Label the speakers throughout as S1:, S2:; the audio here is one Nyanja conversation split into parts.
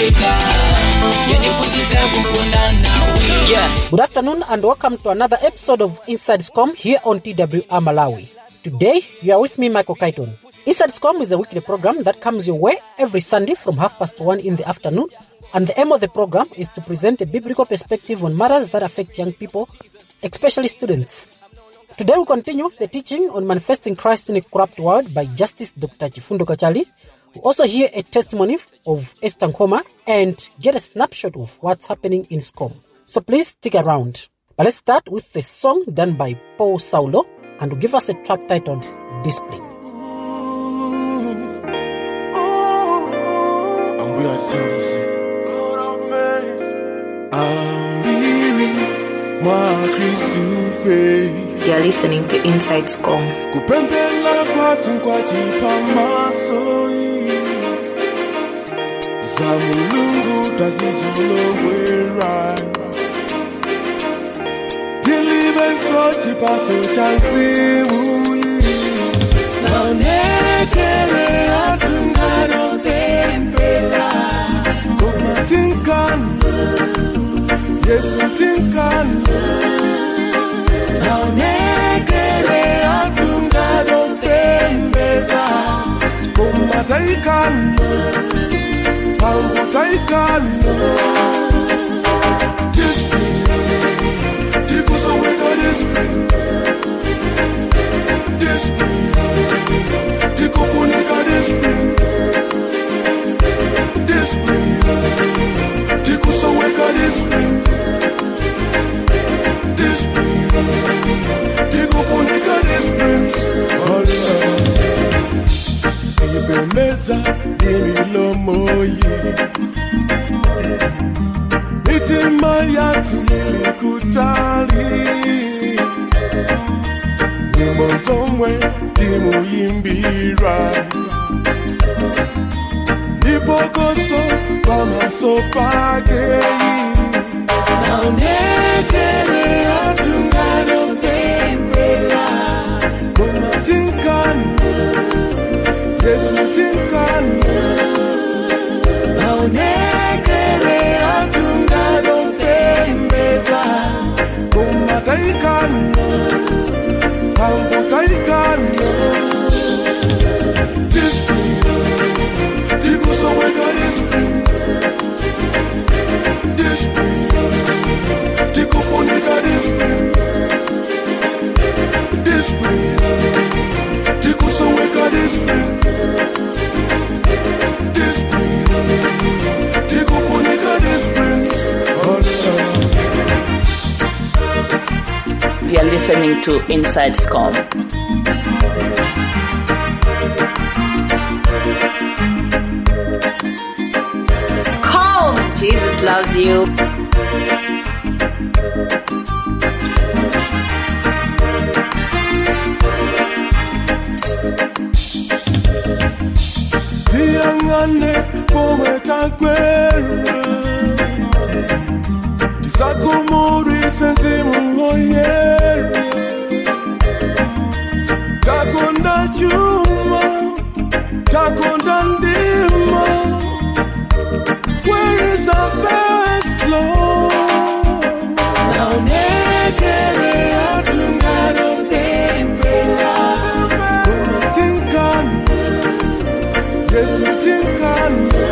S1: weka yandiphunzitsa kukonda nawe yeah.
S2: Good afternoon and welcome to another episode of Inside SCOM here on TWR Malawi. Today, you are with me, Michael Kaiton. Inside SCOM is a weekly program that comes your way every Sunday from half past one in the afternoon. And the aim of the program is to present a biblical perspective on matters that affect young people, especially students. Today we continue the teaching on manifesting Christ in a corrupt world by Justice Dr. Chifundo Kachali. We also hear a testimony of Esther Nkoma and get a snapshot of what's happening in SCOM. So please stick around. But let's start with the song done by Paul Saulo and will give us a track titled Discipline.
S3: And we are TNDC. Lord of mercy. Ambiri mwa Kristu faith.
S4: You're listening to Inside SCOM.
S3: kupembela kwathu kwatipamasoyi za mulungu tazizolowera tilibe nsoti paso cha nsimuyi maonekele atunganopempela koma tinkana yesu tinkana naonekele atunganopembeza koma taikana pambo taikana tikusoweka discipline discipline tikufunika discipline discipline tikusoweka discipline discipline tikufunika discipline ibemeza imilomoyi mitima yatu ilikutali nyimbo zomwe timuyimbira ndipokoso pamaso pakeyi naonekele atunganopembela koma tinkana yesu tinkana naonekele atunganopembeza koma taikana pambo taikana Discipline, tikusoweka discipline. Discipline, tikufunika discipline. Discipline, tikusoweka discipline. Discipline, tikufunika discipline.
S4: You're listening to Inside SCOM. SCOM! Jesus loves you.
S3: tiyang'ane pomwe takwera tisakhumudwise nzimu woyera takonda chuma takonda ndima where is our first love naonekele atunganopembela komatinkana yesu tinkana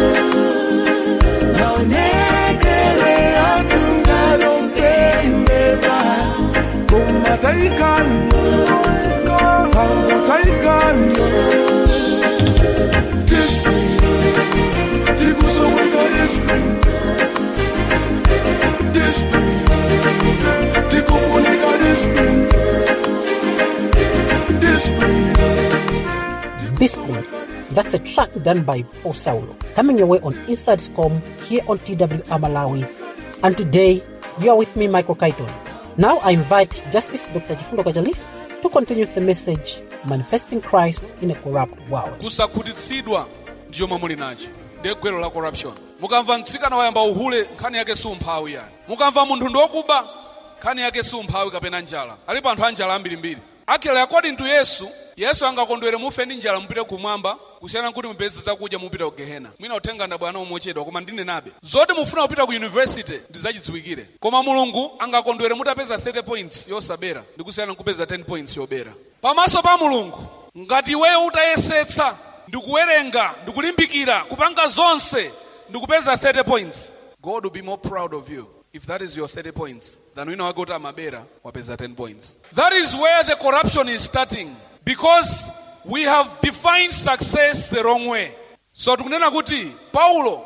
S3: naonekele atunganopembeza koma taikana pambo taikana Discipline, tikusoweka discipline. Discipline, tikufunika discipline. Discipline.
S2: Discipline. That's a track done by Paul Saulo. Coming your way on Inside SCOM here on TWR Malawi. And today, you are with me, Michael Kaiton. Now I invite Justice Dr. Chifundo Kajali to continue the message Manifesting Christ in a Corrupt World.
S5: kusakhutitsidwa ndiyo momwe muli nacho ndiye gwero la corruption mukamva mtsikana wayamba uhule nkhani yake si umphawi yani mukamva munthu ndi wokuba nkhani yake si umphawi kapena njala alipo anthu a njala ambirimbiri actually according to yesu yesu angakondwere mufe ndi njala mupite kumwamba kusiyana nkuti mupeze zakudya mupita ku gehena mwina uthenga ndabwana umochedwa koma ndinenabe zoti mufuna kupita ku university ndizachidziwikire koma mulungu angakondwere mutapeza 30 points yosabera ndikusiyana nkupeza 10 points yobera pamaso pa mulungu ngati iweyo utayesetsa ndikuwerenga ndikulimbikira kupanga zonse ndikupeza 30 points god will be more proud of you if that is your 30 points than wina wake kuti amabera wapeza 10 points that is where the corruption is starting because we have defined success the wrong way so tikunena kuti paulo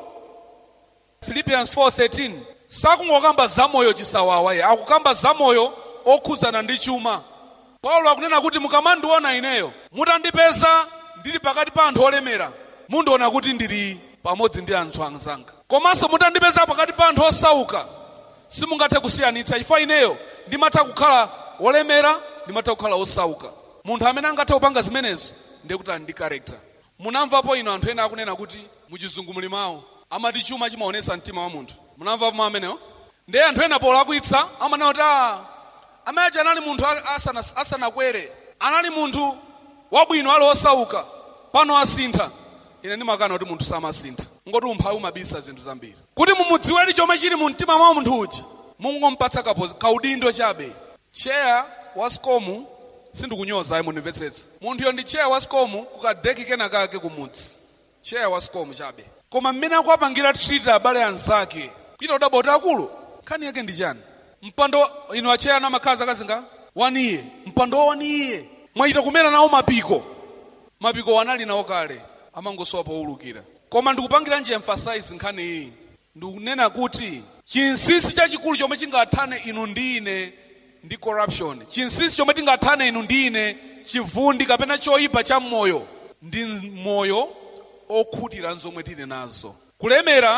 S5: philippians 4:13 sakungokamba zamoyo chisawawa ye akukamba zamoyo okhudzana ndi chuma paulo akunena kuti mukamandiona ineyo mutandipeza ndili pakati pa anthu olemera mundiona kuti ndili pamodzi ndi anthu anzanga komanso mutandipeza pakati pa anthu osauka simungathe kusiyanitsa chifukwa ineyo ndimatha kukhala olemera ndimatha kukhala osauka munthu amene angathe kupanga zimenezo ndiye kuti ali ndi character munamvapo ino anthu ena akunena kuti muchizungu muli mawu amati chuma chimaonesa mtima wa munthu munamvapo mawu amenewo ndiye anthu ena polakwitsa amanena kuti "Ah, amayi anali munthu ali- asana- asanakwere anali munthu wabwino ali osauka pano asintha ine ndimakana kuti munthu samasintha ngoti umphawi umabisa zinthu zambiri kuti mumudziwedi chomwe chili mu mtima mwa munthu uja mungompatsa kapo- kaudindo chabe cheya wa sikomu sindikunyoza ayi mundimvetsetsa munthuyo ndi cheya wa sikomu kukadeki kena kake kumudzi cheya wa sikomu chabe koma mmene akuwapangira treat abale anzake kuita kuti aboti akulu nkhani yake ndi chani mpando ino acheya namakhala zaka zinga waniye mpando wa waniye mwachita kumera nawo mapiko mapiko wanali nawo kale amangosowa powulukira koma ndikupangira nje emphasize nkhani iyi ndikunena kuti chinsinsi chachikulu chomwe chingathane inu ndi ine ndi corruption chinsinsi chomwe tingathane inu ndi ine chivundi kapena choyipa cha moyo ndi moyo okhutira zomwe tili nazo kulemera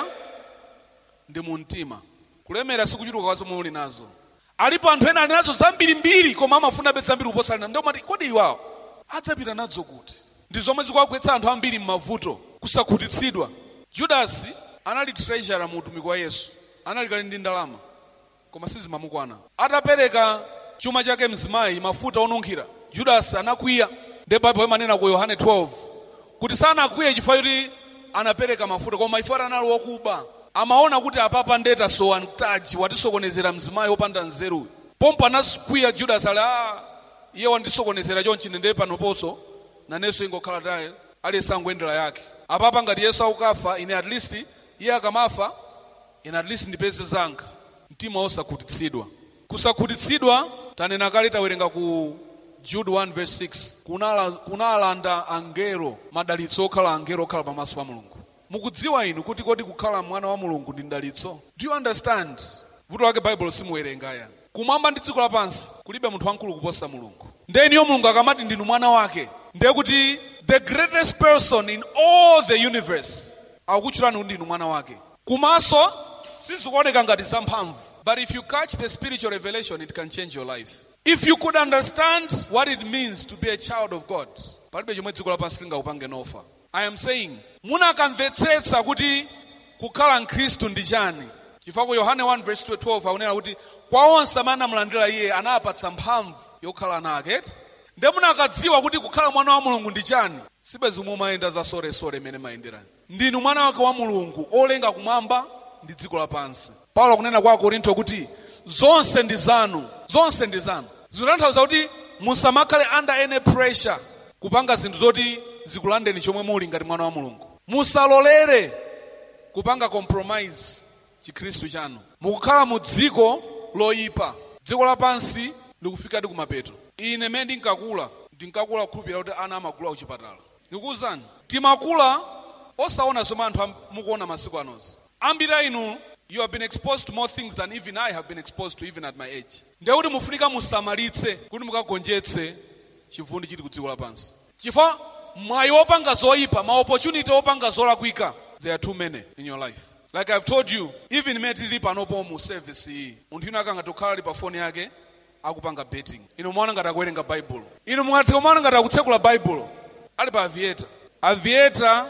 S5: ndi mu mtima kulemera sikuchuluka kwa zomwe uli nazo alipo anthu ena ali nazo zambirimbiri koma amafuna be zambiri kuposa alina ndio mati kodi iwawo adzapita nazo kuti ndi zomwe zikuwagwetsa anthu ambiri m'mavuto kusakhutitsidwa judasi anali treasurer mu utumiki wa yesu anali kali ndi ndalama koma sizimamukwana atapereka chuma chake mzimayi mafuta onunkhira judasi anakwiya ndi baibulo imanena ku yohane 12 kuti sanakwiye chifukwa choti anapereka mafuta koma chifukwa anali wokuba amaona kuti apapa ndeta sowa mtaji watisokonezera mzimayi wopanda nzeru pompo anakwiya judasi ali a iye wandisokonezera chonchi ndende panoponso nanenso ingokhala tayi aliyense angoyendera yake apapa ngati yesu akukafa ine at least iye akamafa ine at least ndipeze zanga mtima osakhutitsidwa kusakhutitsidwa tanena kale tawerenga ku jude 1 verse 6 kunala, kunalanda angelo madalitso okhala angelo okhala pamaso pa mulungu mukudziwa inu kuti kodi kukhala mwana wa mulungu ndi mdalitso do you understand vuto lake baibulo simuwerengaya kumwamba ndi dziko lapansi kulibe munthu wamkulu kuposa mulungu ndiye niyo mulungu akamati ndinu mwana wake ndiye kuti the greatest person in all the universe akukutchulani kuti ndinu mwana wake kumaso sizikuoneka ngati zamphamvu but if you catch the spiritual revelation it can change your life if you could understand what it means to be a child of god palibe chomwe dziko lapansi lingakupange nofa i am saying munakamvetsetsa kuti kukhala mkhristu ndi chani chifukwa ku yohane 1 verse 12 akunena kuti kwa onse amene anamulandira iye anapatsa mphamvu yokhala nake nde munakadziwa kuti kukhala mwana wa mulungu ndi chani sibe zomwe umayenda za solesole imene mayenderani ndinu mwana wake wa mulungu olenga kumwamba ndi dziko lapansi paulo akunena kwa akorinto kuti zonse ndi zanu zonse ndi zanu zikutanthauza kuti musamakhale under any pressure kupanga zinthu zoti zikulandeni chomwe muli ngati mwana wa mulungu musalolere kupanga compromise chikhristu chanu mukukhala mu dziko loyipa dziko lapansi likufikadi kumapeto ine mmene ndinkakula ndinkakula kukhulupirira kuti ana amagula kuchipatala ndikuwuzani timakula osaona zomwe anthu am- mukuona masiku anozi ambiri a inu you have been exposed to more things than even i have been exposed to even at my age ndiye kuti mufunika musamalitse kuti mukagonjetse chivundi chili ku dziko lapansi chifukwa mwayi wopanga zoyipa ma opportunity opanga zolakwika there are too many in your life like i've told you even imene tili panopo mu service iyi munthu ina akanga tokhala ali pa foni yake akupanga betting inu mwaona ngati akuwerenga baibulo inu mwati mwaona ngati akutsekula baibulo ali pa aviator aviator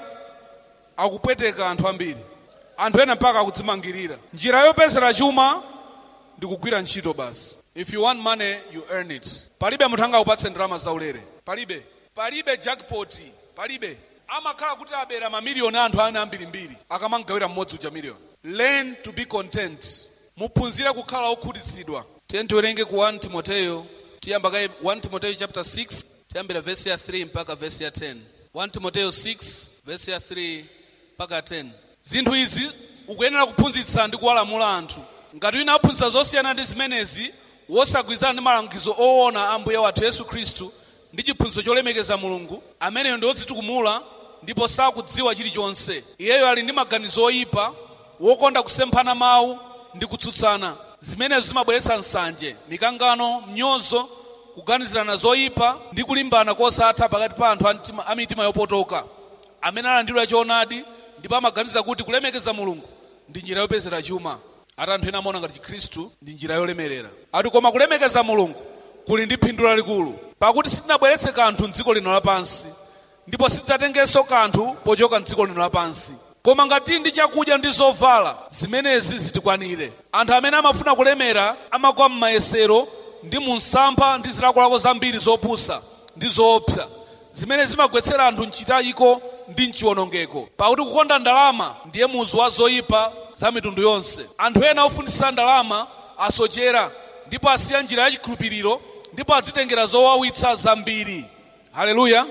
S5: akupweteka anthu ambiri anthu ena mpaka akudzimangirira njira yopezera chuma ndi kugwira ntchito basi if you want money you earn it palibe munthu angakupatse ndalama zaulere palibe palibe jackpot palibe amakhala kuti abera mamiliyoni anthu ana ambirimbiri akamangawira mmodzi uja miliyoni learn to be content muphunzire kukhala okhutitsidwa tiye tiwerenge ku 1 timoteyo tiyamba kaye 1 timoteyo chapter 6 tiyambira verse ya 3 mpaka verse ya 10 1 timoteyo 6 verse ya 3 mpaka 10 zinthu izi ukuyenera kuphunzitsa ndi kuwalamula anthu ngati wina aphunzitsa zosiyana ndi zimenezi wosagwirizana ndi malangizo oona a ambuye wathu yesu khristu ndi chiphunzitso cholemekeza mulungu ameneyo ndi wodzitukumula ndipo sakudziwa chilichonse iyeyo ali ndi maganizo oyipa wokonda kusemphana mawu ndi kutsutsana zimenezo zimabweretsa nsanje mikangano mnyozo kuganizirana zoyipa ndi kulimbana kosatha pakati pa anthu a mtima- a mitima yopotoka amene alandidwa choonadi ndipo amaganiza kuti kulemekeza mulungu ndi njira yopezera chuma ati anthu ena amaona ngati chikhristu ndi njira yolemerera ati koma kulemekeza mulungu kuli ndi phindu lalikulu pakuti sitinabweretse kanthu mdziko lino lapansi ndipo sidzatengenso kanthu pochoka mdziko lino lapansi koma ngati ndi chakudya ndi zovala zimenezi zitikwanire anthu amene amafuna kulemera amagwa m'mayesero ndi mu msampha ndi zilakolako zambiri zopusa ndi zoopsa zimene zimagwetsera anthu mchitayiko ndi mchiwonongeko pakuti kukonda ndalama ndiye muzu wa zoyipa za mitundu yonse anthu ena ofunitsitsa ndalama asochera ndipo asiya njira ya chikhulupiriro ndipo adzitengera zowawitsa zambiri haleluya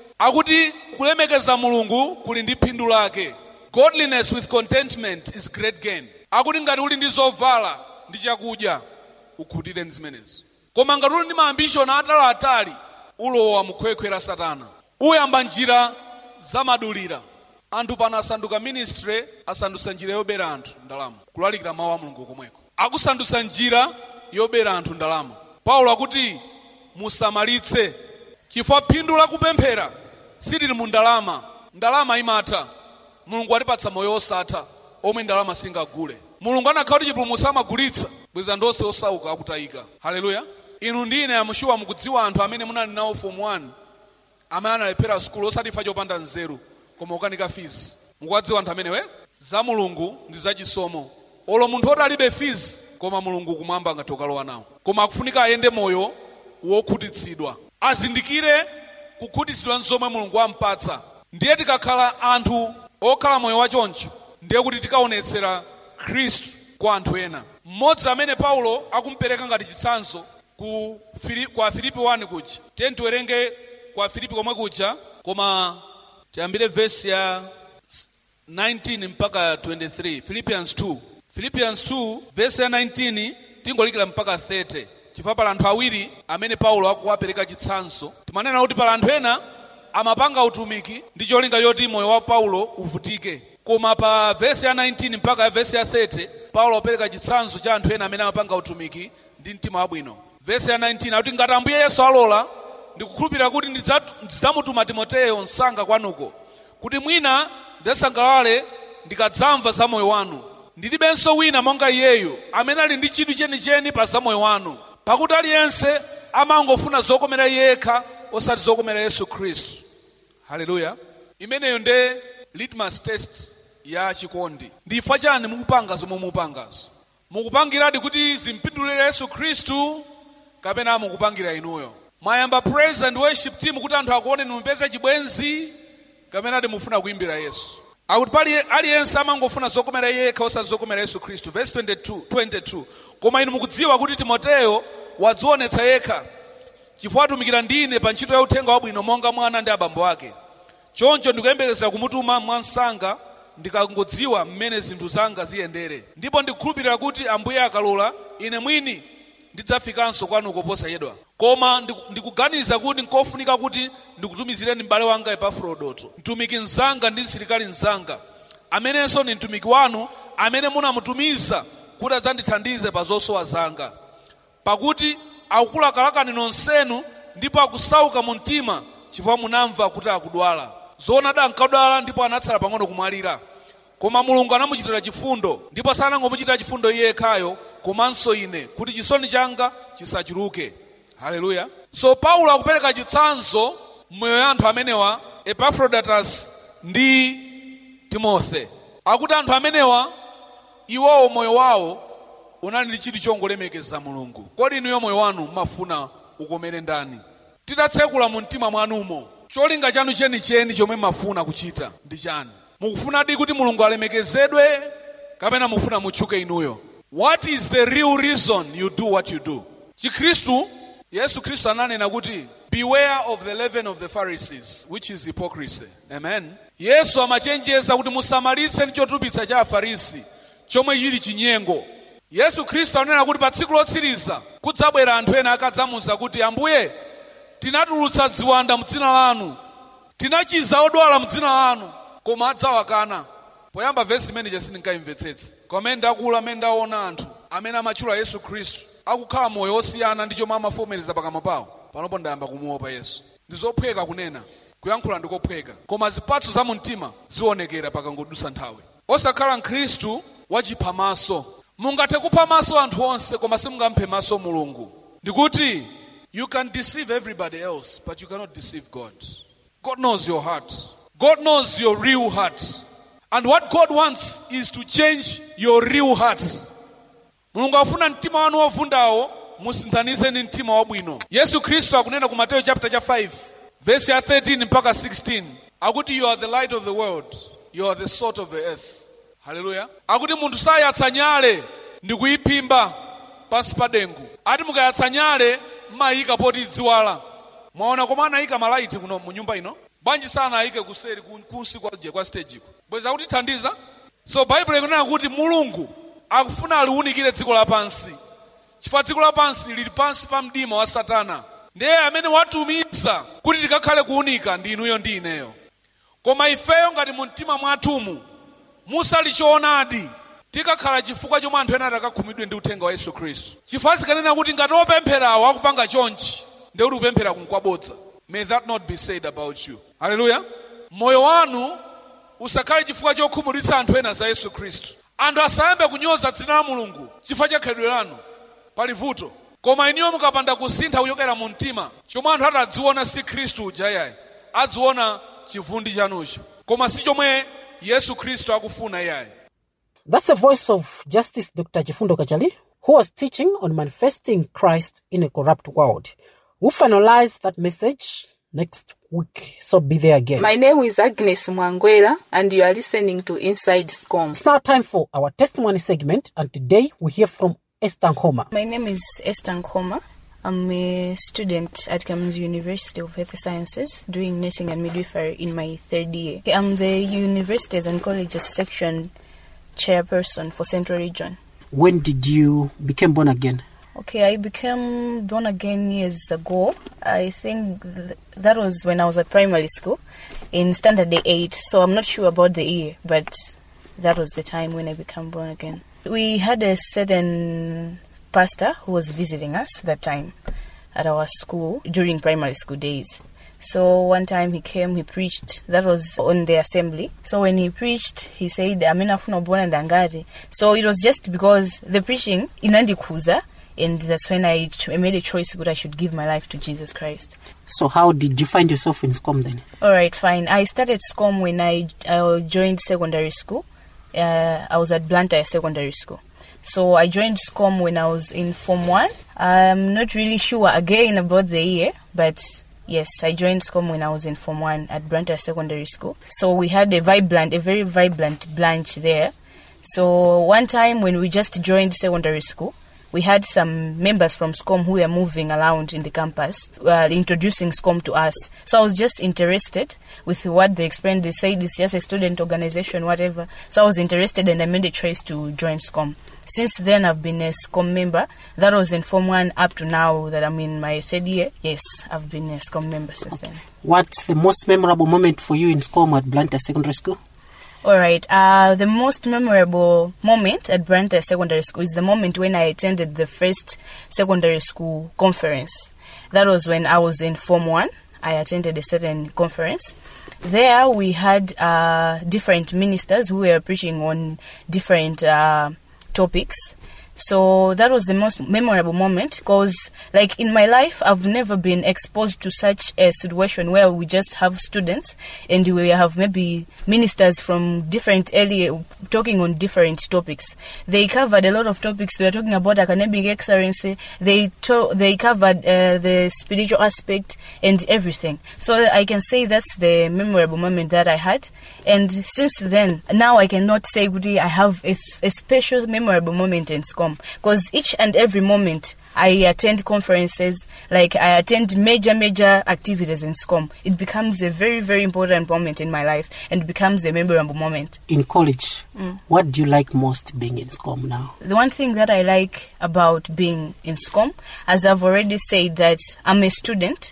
S5: akuti kulemekeza mulungu kuli ndi phindu lake godliness with contentment is great gain akuti ngati uli ndi zovala ndi chakudya ukhutire ndi zimenezi koma ngati uli ndi maambishoni ataliatali ulowa mukhwekhwe la satana uyamba njira zamadulira anthu pano asanduka ministry asandutsa njira yobera anthu ndalama kulalikira mawu a mulungu komweko akusandutsa njira yobera anthu ndalama paulo akuti musamalitse chifukwa phindu la kupemphera silili mu ndalama ndalama imatha mulungu atipatsa moyo osatha omwe ndalama singagule mulungu anakhala kuti chipulumutso amagulitsa bweza ndonse osauka akutayika haleluya inu ndine amushuwa mukudziwa anthu amene munali nawo form 1 amene analephera sukulu osatifa chopanda nzeru koma ukanika fees mukuwadziwa anthu amenewe za mulungu ndi zachisomo olo munthu oti alibe fees koma mulungu kumwamba ngati ukalowa nawo koma akufunika ayende moyo wokhutitsidwa azindikire kukhutitsidwa nzomwe mulungu ampatsa ndiye tikakhala anthu okhala moyo wachoncho ndiye kuti tikaonetsera khristu kwa anthu ena mmodzi amene paulo akumpereka ngati chitsanzo ku Fili- kwa filipi 1 kuja tiye tiwerenge kwa filipi komwe kuja koma tiyambire vesi ya 19 mpaka 23 philippians 2 philippians 2 vesi ya 19 tingolikira mpaka 30 chifukwa pala anthu awiri amene paulo akuwapereka chitsanzo timanena kuti pala anthu ena amapanga utumiki ndi cholinga choti moyo wa paulo uvutike koma pa vesi ya 19 mpaka ya vesi ya 30 paulo apereka chitsanzo cha anthu ena amene amapanga utumiki ndi mtima wabwino vesi ya 19 akuti ngati ambuye yesu alola ndikukhulupirira kuti ndidzatu- ndidzamutuma timoteyo msanga kwanuko kuti mwina ndidzasangalale ndikadzamva za moyo wanu ndilibenso wina monga iyeyo amene ali ndi chidwi chenicheni pa za moyo wanu pakuti aliyense amangofuna zokomera iye yekha osati zokomera yesu khristu haleluya imeneyo nde litmus test ya chikondi ndifukwa chani mukupanga zomwe mukupangazo mukupangiradi kuti zimpindulire yesu khristu kapena mukupangira inuyo mwayamba praise and worship team kuti anthu akuone mupeze chibwenzi kapena ati mufuna kuimbira yesu akuti pali aliyense amangofuna zokomera iye yekha osati zokomera yesu khristu verse 22, 22 koma inu mukudziwa kuti timoteyo wadzionetsa yekha chifukwa atumikira ndine pa ntchito ya uthenga wabwino monga mwana ndi abambo ake choncho ndikuyembekezera kumutuma mwansanga ndikangodziwa mmene zinthu zanga ziyendere ndipo ndikukhulupirira kuti ambuye akalola ine mwini ndidzafikanso kwanuko posachedwa koma ndiku- ndikuganiza kuti nkofunika kuti ndikutumizireni m'bale wanga epafrodoto mtumiki mzanga ndi msilikali mzanga amenenso ni mtumiki wanu amene munamutumiza kuti adzandithandize pa zosowa zanga pakuti akukulakalakani nonsenu ndipo akusauka mu mtima chifukwa munamva kuti akudwala zoonadi ankadwala ndipo anatsala pang'ono kumwalira koma mulungu anamuchitira chifundo ndipo sanangomuchitira chifundo iye yekhayo komanso ine kuti chisoni changa chisachuluke haleluya so paulo akupereka chitsanzo mmoyo ya anthu amenewa epafrodatus ndi timothe akuti anthu amenewa iwowo moyo wawo unali ndi chidwi chongolemekeza mulungu kodi inuyo moyo wanu mumafuna ukomere ndani titatsekula mu mtima mwanumo cholinga chanu chenicheni chomwe mafuna kuchita ndi chani mukufunadi kuti mulungu alemekezedwe kapena mufuna mutchuke inuyo what is the real reason you do what you do chikhristu yesu khristu ananena kuti beware of the leaven of the pharisees which is hypocrisy amen yesu amachenjeza kuti musamalitse ndi chotupitsa cha afarisi chomwe chili chinyengo yesu khristu ananena kuti pa tsiku lotsiriza kudzabwera anthu ena akadzamuza kuti ambuye tinatulutsa ziwanda mdzina lanu tinachiza odwala mdzina lanu koma adzawakana poyamba vesi imene sindinkaimvetsetse komene ndakula amene ndaona anthu amene amatchula yesu khristu akukhala moyo osiyana ndi chomwe amavomereza pakamwa pawo panopo ndayamba kumuopa yesu ndi zophweka kunena kuyankhula ndikophweka koma zipatso za mumtima zionekera pakangodusa nthawi osakhala mkhristu wachipha maso mungathe kupha maso anthu onse koma simungamphe maso mulungu ndikuti you can deceive everybody else but you cannot deceive god god knows your heart god knows your real heart and what god wants is to change your real heart mulungu afuna mtima wanu wovundawo musinthanise ndi mtima wabwino yesu khristu akunena ku mateyo chapter cha 5 vesi ya 13 mpaka 16 akuti you are the light of the world you are the salt of the earth haleluya akuti munthu sayatsa nyale ndi kuyiphimba pansi pa dengu ati mukayatsa nyale mmayika poti idziwala mwaona koma anayika malaiti kuno mu nyumba ino bwanji sanayike kuseri ku- kunsi kwa je kwa stage ku bweza kuti thandiza so baibulo ikunena kuti mulungu akufuna aliwunikire dziko lapansi chifukwa dziko lapansi lili pansi pa mdima wa satana ndiye amene watumiza kuti tikakhale kuwunika ndi inuyo ndi ineyo koma ifeyo ngati mu mtima mwathumu musali choonadi tikakhala chifukwa chomwe anthu ena atakakhumidwe ndi uthenga wa yesu khristu chifukwa sikanena kuti ngati opempherawo akupanga chonchi ndi kuti kupemphera kunkwabodza may that not be said about you haleluya moyo wanu usakhale chifukwa chokhumudwitsa anthu ena za yesu khristu anthu asayambe kunyoza dzina la mulungu chifukwa cha khalidwe lanu pali vuto koma iniyo mukapanda kusintha kuchokera mu mtima chomwe anthu atadziona si khristu uja yayi adziona chivundi chanucho koma si chomwe yesu khristu akufuna iyayi
S2: That's the voice of Justice Dr. Chifundo Kachali, who was teaching on manifesting Christ in a corrupt world. We'll finalize that message next week, so be there again.
S4: My name is Agnes Mwangwela, and you are listening to Inside SCOM.
S2: it's now time for our testimony segment, and today we hear from Esther Homer.
S6: My name is Esther Nkoma. I'm a student at Kamuzu University of Health Sciences doing nursing and midwifery in my third year. I'm the Universities and Colleges section chairperson for Central Region.
S2: When did you become born again?
S6: Okay, I became born again years ago. I think th- that was when I was at primary school in standard 8, so I'm not sure about the year, but that was the time when I became born again. We had a certain pastor who was visiting us that time at our school during primary school days. So one time he came, he preached. That was on the assembly. So when he preached, he said, "Amina funa bona ndangati." So it was just because the preaching inandikuza, and that's when I ch- I made a choice that I should give my life to Jesus Christ.
S2: So, how did you find yourself in SCOM then?
S6: All right, fine. I started SCOM when I, I joined secondary school. Uh, I was at Blantyre Secondary School. So I joined SCOM when I was in Form 1. I'm not really sure again about the year, but yes, I joined SCOM when I was in Form 1 at Blantyre Secondary School. So we had a vibrant, a very vibrant branch there. So one time when we just joined secondary school, we had some members from SCOM who were moving around in the campus, uh, introducing SCOM to us. So I was just interested with what they explained. They said it's just a student organization, whatever. So I was interested and I made a choice to join SCOM. Since then, I've been a SCOM member. That was in Form 1 up to now that I'm in my third year. Yes, I've been a SCOM member since then.
S2: What's the most memorable moment for you in SCOM at Blantyre Secondary School?
S6: All right. Uh, the most memorable moment at Branta Secondary School is the moment when I attended the first secondary school conference. That was when I was in Form 1. I attended a certain conference. There we had uh, different ministers who were preaching on different uh, topics. So that was the most memorable moment because, like, in my life, I've never been exposed to such a situation where we just have students and we have maybe ministers from different area talking on different topics. They covered a lot of topics. We were talking about academic excellence. They to- they covered uh, the spiritual aspect and everything. So I can say that's the memorable moment that I had. And since then, now I cannot say, Gudi, I have a, a special memorable moment in SCOM because each and every moment I attend conferences, like I attend major, major activities in SCOM, it becomes a very, very important moment in my life and becomes a memorable moment.
S2: In college, what do you like most being in SCOM now?
S6: The one thing that I like about being in SCOM, as I've already said, that I'm a student.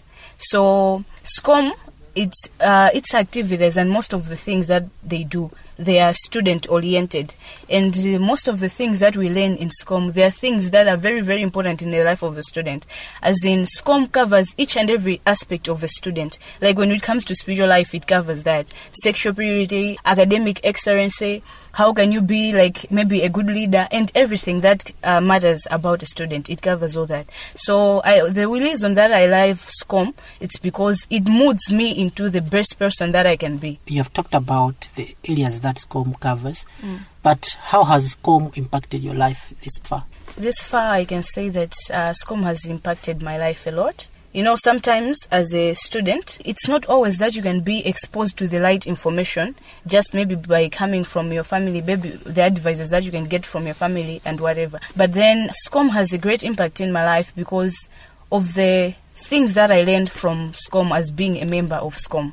S6: So SCOM, it's uh, its activities and most of the things that they do, they are student oriented, and uh, most of the things that we learn in SCOM, they are things that are very very important in the life of a student. As in, SCOM covers each and every aspect of a student. Like when it comes to spiritual life, it covers that sexual purity, academic excellence how can you be like maybe a good leader and everything that uh, matters about a student it covers all that so I, the reason that i love scom it's because it moves me into the best person that i can be
S2: You have talked about the areas that SCOM covers, but how has SCOM impacted your life this far?
S6: this far i can say that uh, scom has impacted my life a lot you know sometimes as a student it's not always that you can be exposed to the right information just maybe by coming from your family maybe the advices that you can get from your family and whatever but then scom has a great impact in my life because of the things that i learned from scom as being a member of scom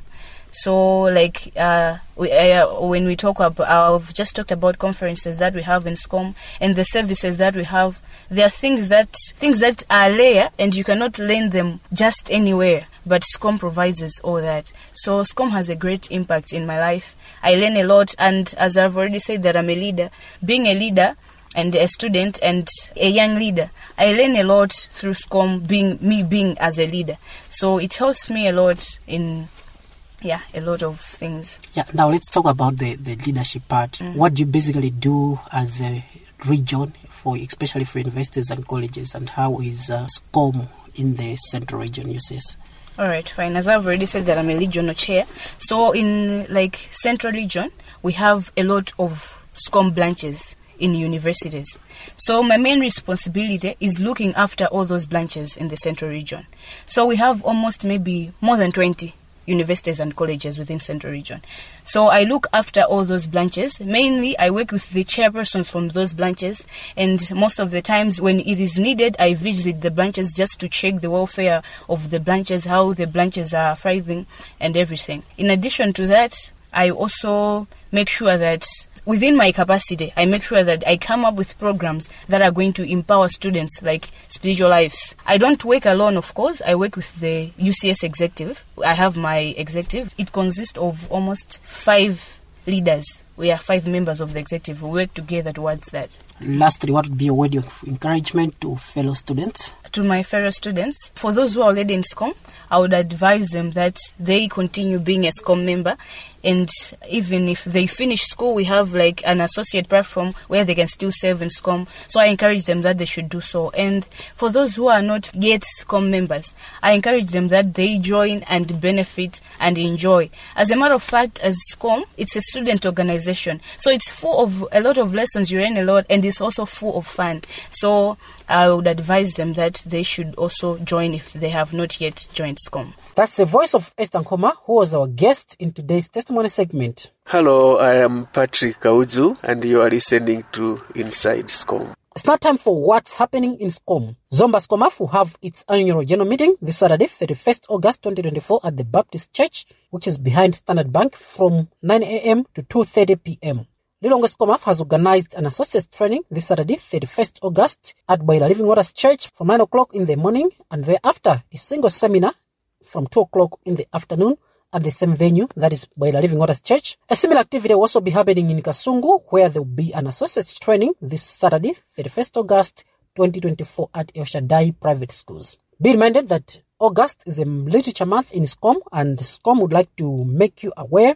S6: so like uh, we, uh, when we talk about i've just talked about conferences that we have in scom and the services that we have there are things that things that are there and you cannot learn them just anywhere but scom provides us all that so scom has a great impact in my life i learn a lot and as i've already said that i'm a leader being a leader and a student and a young leader. I learn a lot through SCOM being me being as a leader. So it helps me a lot in yeah, a lot of things.
S2: Yeah, now let's talk about the, the leadership part. What do you basically do as a region for especially for universities and colleges and how is uh, SCOM in the central region UCS?
S6: All right, fine. As I've already said that I'm a regional chair. So in like central region, we have a lot of SCOM branches in universities. So my main responsibility is looking after all those branches in the central region. So we have almost maybe more than 20 universities and colleges within central region. So I look after all those branches. Mainly I work with the chairpersons from those branches and most of the times when it is needed I visit the branches just to check the welfare of the branches, how the branches are thriving and everything. In addition to that, I also make sure that within my capacity, I make sure that I come up with programs that are going to empower students like spiritual lives. I don't work alone, of course. I work with the UCS executive. I have my executive. It consists of almost five leaders. We are five members of the executive who work together towards that.
S2: Lastly, what would be a word of encouragement to fellow students?
S6: to my fellow students, for those who are already in SCOM, I would advise them that they continue being a SCOM member. And even if they finish school, we have like an associate platform where they can still serve in SCOM. So I encourage them that they should do so. And for those who are not yet SCOM members, I encourage them that they join and benefit and enjoy. As a matter of fact, as SCOM, it's a student organization. So it's full of a lot of lessons, you learn a lot, and it's also full of fun. So I would advise them that they should also join if they have not yet joined SCOM.
S2: That's the voice of Esther Nkoma, who was our guest in today's testimony segment.
S7: Hello, I am Patrick Kauzu, and you are listening to Inside SCOM.
S2: It's now time for what's happening in SCOM. Zomba SCOMAF will have its annual general meeting this Saturday, 31st August 2024 at the Baptist Church, which is behind Standard Bank from 9 a.m. to 2.30 p.m. Lilongwe SCOMAF has organized an associates training this Saturday, 31st August at Boiler Living Waters Church from 9 o'clock in the morning and thereafter a single seminar from 2 o'clock in the afternoon at the same venue, that is Boiler Living Waters Church. A similar activity will also be happening in Kasungu, where there will be an associates training this Saturday, 31st August 2024 at El Shaddai Private Schools. Be reminded that August is a literature month in SCOM, and SCOM would like to make you aware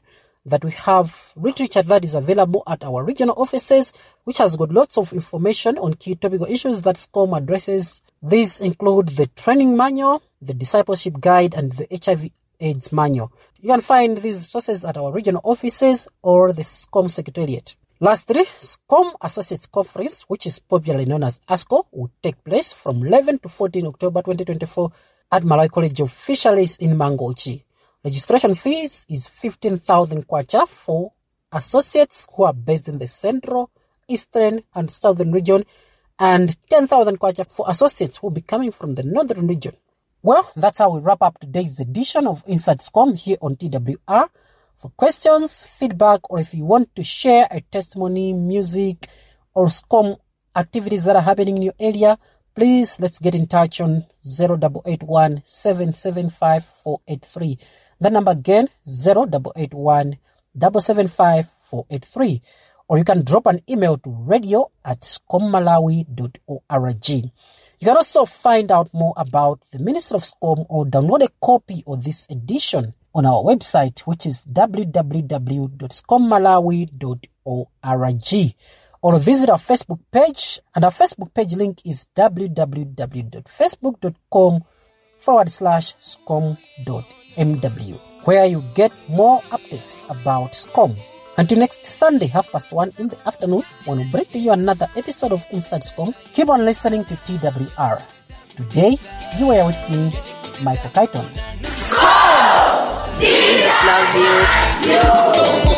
S2: that we have literature that is available at our regional offices, which has got lots of information on key topical issues that SCOM addresses. These include the training manual, the discipleship guide, and the HIV AIDS manual. You can find these sources at our regional offices or the SCOM Secretariat. Lastly, SCOM Associates Conference, which is popularly known as ASCO, will take place from 11 to 14 October 2024 at Malawi College of Fisheries in Mangochi. Registration fees is 15,000 kwacha for associates who are based in the central, eastern, and southern region, and 10,000 kwacha for associates who will be coming from the northern region. Well, that's how we wrap up today's edition of Inside SCOM here on TWR. For questions, feedback, or if you want to share a testimony, music, or SCOM activities that are happening in your area, please let's get in touch on 0881 775 483. The number again 0881 775 483. Or you can drop an email to radio at scommalawi.org. You can also find out more about the Ministry of SCOM or download a copy of this edition on our website, which is www.scommalawi.org. Or visit our Facebook page, and our Facebook page link is www.facebook.com forward slash scom.mw, where you get more updates about SCOM. Until next Sunday, half past one in the afternoon, when we bring to you another episode of Inside SCOM, keep on listening to TWR. Today, you were with me, Michael Kyton.
S4: Jesus loves you.